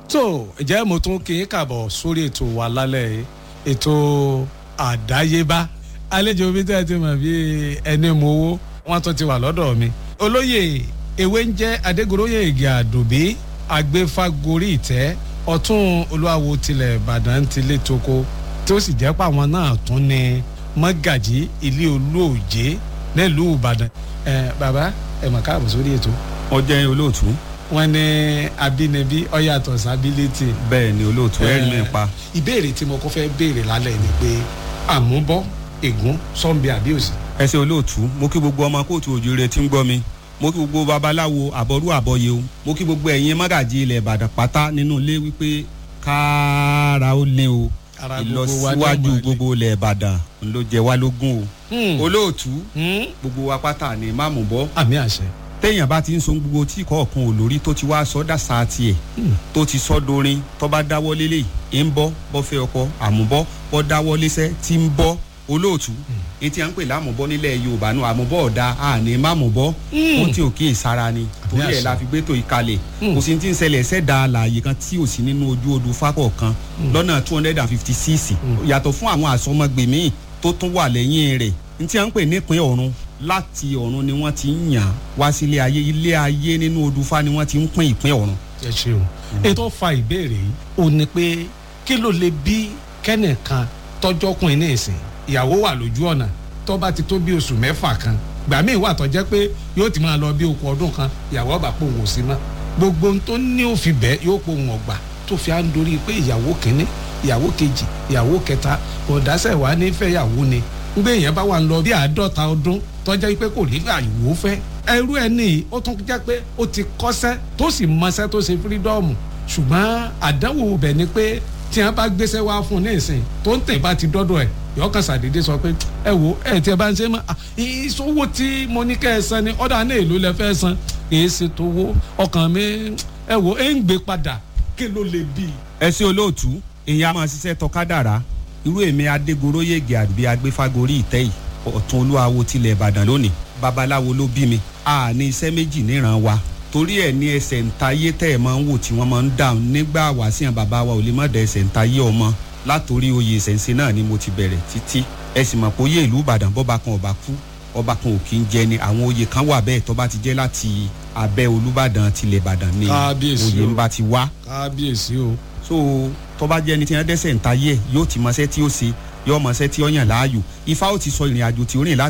tó ǹjẹ́ mo tún kí n kàbọ̀ sórí ètò wa lálẹ́ yìí ètò àdáyébá àlejò mi tẹ́ ẹ ti mọ̀ bí ẹni mo wó wọ́n tún ti wà lọ́dọ̀ mi. olóyè ewé ń jẹ́ adégoróyè ìgè àdùbí agbéfágorí ìtẹ́ ọ̀tún olúwawo tilẹ̀ ìbàdàn ti lé toko tí ó sì jẹ́ pé àwọn náà tún ní mọ́gàjí ilé olóòjé nílùú ìbàdàn. ẹ bàbá ẹ mọ̀ káàbọ̀ sórí ètò ọjọ́ olóòtú. wọn ní abínibí ọyàtọ̀ sábílítì. bẹ́ẹ̀ ni olóòtú ẹ̀rí mi pa. ìbéèrè tí mo kọ́ fẹ́ béèrè lálẹ́ ni pé àmúbọ́ ègún sọ́nbi àbíòsì. ẹ ṣe olóòtú mo kí gbogbo ọmọ kóòtù òjòrè tí ń gbọ́ mi mo kí gbogbo babaláwo àbọ̀rú àbọ̀yé o mo kí gbogbo ẹ̀yin mọ́gàjì ilẹ̀ ìbàdàn pátá nínú ilé wípé kára ó lé o Ara gbogbo wa ní ìlọsíwájú ọmọ ilé. gbogbo ilẹ̀ ìbàdàn ló jẹ wá lógún Hmm. o olóòtú Hmm. gbogbo wa pátá ni máàmù bọ́ àmì àṣẹ. téèyàn bá ti ń so gbogbo tí kọ̀ọ̀kan ò lórí tó ti wá sọ dàsá tiẹ̀ tó ti sọ dorin tó bá dáwọ́ lélẹ̀ ń bọ́ bọ́ fẹ́ ọkọ àmúbọ́ bọ́ dáwọ́ léṣẹ́ tí ń bọ́ olóòtú etí à ń pè lámùbọ́ nílẹ̀ yorùbá náà àmúbọ́ ọ̀dà àní mámùbọ́ ó tí ò kí ì sára ni torí ẹ̀ àṣẹ. la fi gbé tó ìkalẹ̀ kò sí ti ń ṣẹlẹ̀ ṣẹ̀dá àlàyé kan tí ò sí nínú ojú odù fákọ̀ kan lọ́nà two hundred and fifty six yàtọ̀ fún àwọn àsọmọgbè míì tó tún wà lẹ́yìn rẹ̀ ní tí à ń pè nípìn ọ̀run láti ọ̀run ni wọ́n ti ń yàn wá sílé ayé ilé ayé nínú odù fá ni wọ́n ti ń pín ìpín ọ̀run. ẹ ṣeun. ètò fa ìbéèrè yìí ò ní pé kí ló lè bí kẹ́nìkan tọ́jọ́kùnrin ní ìsìn ìyàwó wà lójú ọ̀nà tó bá ti tó bí oṣù mẹ́fà kan gbà míì wà tó jẹ́ pé yóò ti máa lọ bí okùn ọdún kan ìyàwó ọba pò wò sí mọ́ gbogbo ohun tó ní òfin bẹ́ẹ̀ yóò pò wọ́n gbà tó fi à ń dorí pé ìyàwó kínní ìyàwó kejì ìyàwó kẹta ọ̀dásẹ̀ wà ní fẹ́yàwó ni ngbé èèyàn bá wà ń lọ bí àádọ́ta ọdún tọ́jà pé kò ní àyùwò fẹ́ ẹrú ẹ ní ó tún jẹ́ pé ó ti kọ́sẹ́ tó sì mọṣẹ́ tó ṣe fírídọ́ọ̀mù ṣùgbọ́n àdánwò bẹ̀ ni pé tí wọ́n bá gbéṣẹ́ wá fún un ní ìsìn tó ń tẹ̀ bá ti dọ́dọ̀ ẹ̀ yọkàn sàdédé sọ pé ẹ wo ẹ tí ẹ bá ń ṣe mọ́ ah, ìṣòwò tí mo ní kẹ́ ẹ san ni ọ̀dà náà èlò lẹ fẹ́ san kì í ṣe tówó ọkàn mi ẹ wo ẹ ń gbé padà kí ló lè bí i. ẹ sí olóòtú èèyàn máa ṣiṣẹ́ tọkádàrá irú èmi adégoróyègè àdùbí agbéfágorí ìtẹ́ yìí ọ̀tún olúwawo tilẹ̀ ìbàdàn lónìí babaláwo ló bí mi a ní iṣẹ́ méjì níran wa torí ẹ̀ ní ẹsẹ̀ ntayé tẹ́ ẹ̀ máa ń wò tí wọ́n máa ń dáhùn nígbà wàásìyàn bàbá wa ò lè má da ẹsẹ̀ ntayé ọmọ látòrí oyè ìṣẹ̀ǹsẹ̀ náà ni mo ti bẹ̀rẹ̀ títí ẹ sì mọ̀ pé oyè ìlú ìbàdàn bọ́ba kan ọba kú ọba kan ò kí ń jẹ ni àwọn oyè kan wà bẹ́ẹ̀ tó bá ti jẹ́ láti abẹ́ olúbàdàn tilẹ̀ ìbàdàn ni Kábíyèsí oyè o. ń bá ti wá kábíyèsí o. so tọba jẹ ẹni tí wọn dẹsẹ̀ ń ta yẹ yóò ti mọṣẹ́ tí ó ṣe yóò mọṣẹ́ tí ó yàn láàyò ifá ó ti sọ ìrìn àjò tí ó rìn láti.